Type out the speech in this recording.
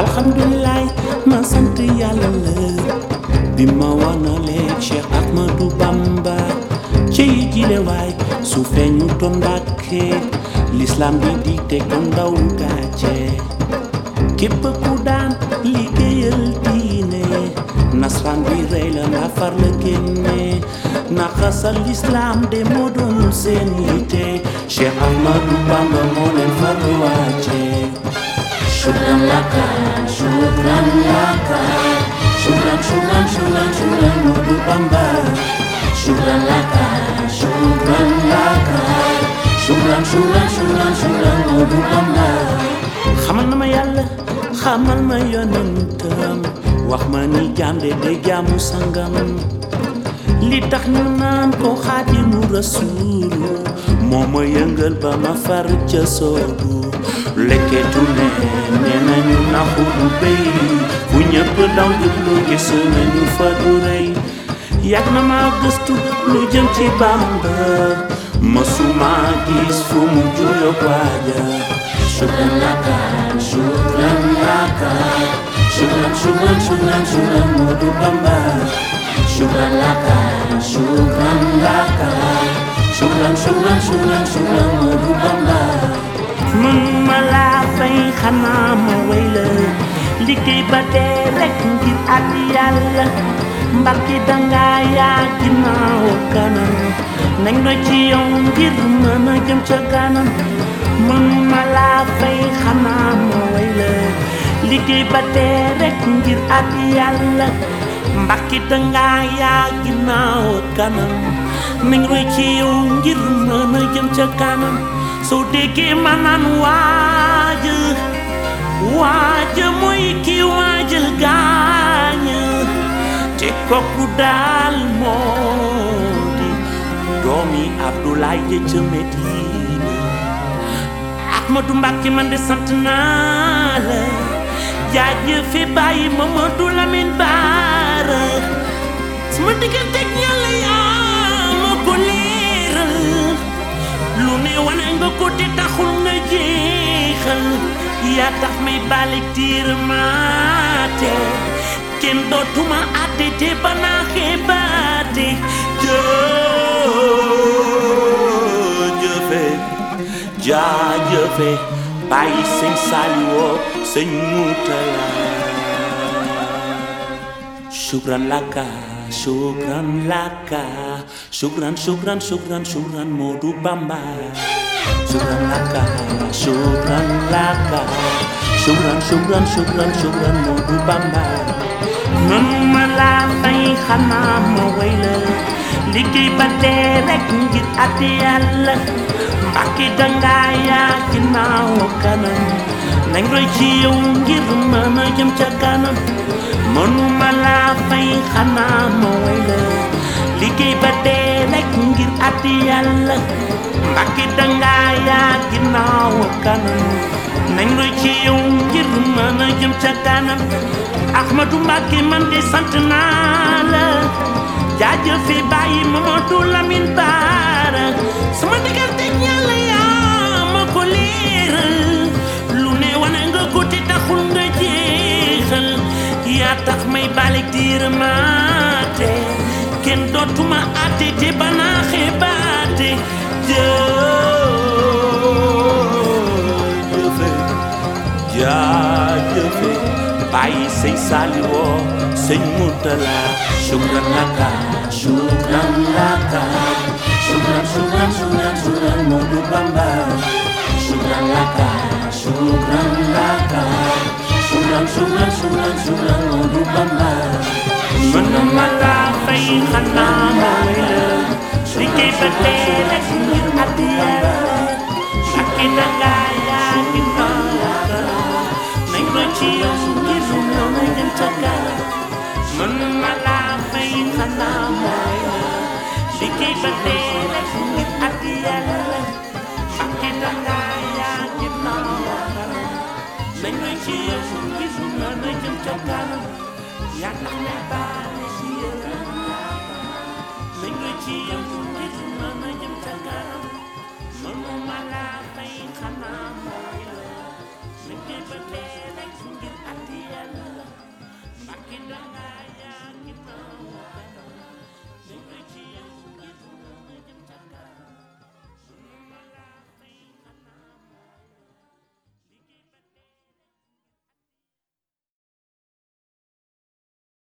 alhamdulilah ma sant yàlla la bi ma wanalee Cheikh Ahmadou Bamba ci jile waay su feeñu toon Mbàkke l'islam bi di teg ko ndaw gàcce képp ku daan liggéeyal diine nasran bi rey la nga far la génne naxasal l'islam de moo doon seen yitte Cheikh Ahmadou Bamba moo leen far wàcce Shukran laka, shukran laka, shukran, shukran, shukran, shukran, Modu Bamba. Shukran laka, shukran laka, shukran, shukran, shukran, shukran, Modu Bamba. xamal na ma yàlla xamal ma yonentam wax ma ni jaam de de jaamu sangam li tax ñu naan ko xaadimu rasuulu moo ma yëngal ba ma far ca soobu lekketu ne nee nañu naxu du béy bu ñëpp daw jublu gis nañu fa du rëy yàgg na ma gëstu lu jëm ci Bamba mësuma gis fu mu juyo waaja Shukran laka, shukran laka, shukran, shukran, shukran, shukran, Modu Bamba. Shukran laka, shukran laka, shukran, shukran, shukran, shukran, Modu Bamba. mën ma laa fay xanaa ma way la liggéey ba dee rek ngir at yàlla mbarki danga yaa ginnaaw kanam nañ la ci yow ngir mën a jëm ca kanam mën ma laa fay xanaa ma way la liggéey ba dee rek ngir at yàlla mbarki danga yaa ginnaaw kanam nañ la ci yow ngir mën a jëm ca kanam soo déggee ma naan waaj waaj mooy ki waajal gaañ te kooku daal moo di doomi Abdoulaye ja ca Medina Ahmadou Mbàkke man de sant naa la jaajëfe bàyyi Mamadou Lamine Baara sama digganteeg Yàlla yaa ma ko leeral lu ne wane nga ko te taxul nga jeexal yaa tax may balik tiir maate kenn dootuma àtte te ba naa xeebaate jëjëfe jaajëfe bàyyi sëñ Saliwoo sëñ Mutala shukran laka shukran laka shukran shukran shukran shukran Modu Bamba shukran laka shukran laka shukran shukran shukran shukran Modu Bamba man ma laa fay xanaa ma way la liggéey ba dee rek ngir at yàlla mbàkki danga yaa ginnaaw kanam nañ roy ci yow ngir mën a jëm ca kanam mënuma laa fay xanaa ma way la liggéey ba dee rek ngir at yàlla mbàkki danga yaa ginnaaw kanam nañ roy ci yow ngir mën a jëm ca kanam Ahmadou Mbàkke man de sant naa la jaajëfe bàyyi Mamadou Lamine Baara sama diggante Yàlla yaa ma ko leeral lu ne wane nga ko te taxul nga jeexal yaa tax may balik diir maate kenn dootuma àtte te banaa xebaate jëjëfe jaajëfe bàyyi sëñ Saliwoo sëñ Mutala shukran laka Shukran laka, shukran, shukran, shukran, shukran, Modu Bamba. Shukran laka, shukran laka, shukran, shukran, shukran, shukran, Modu Bamba. mën ma laa fay xanaa ma way la liggéey ba dee rek ngir at yàlla ak i danga yaa ginnaaw nañ ko ci yow ngir ñoo may dem ca kanam mën ma laa fay xanaa ma way la liggéey ba dee rek ngir at yàlla ak i danga yaa ginnaaw nañ ko ci yow ngir ñoo may dem ca kanam yaa tax may baax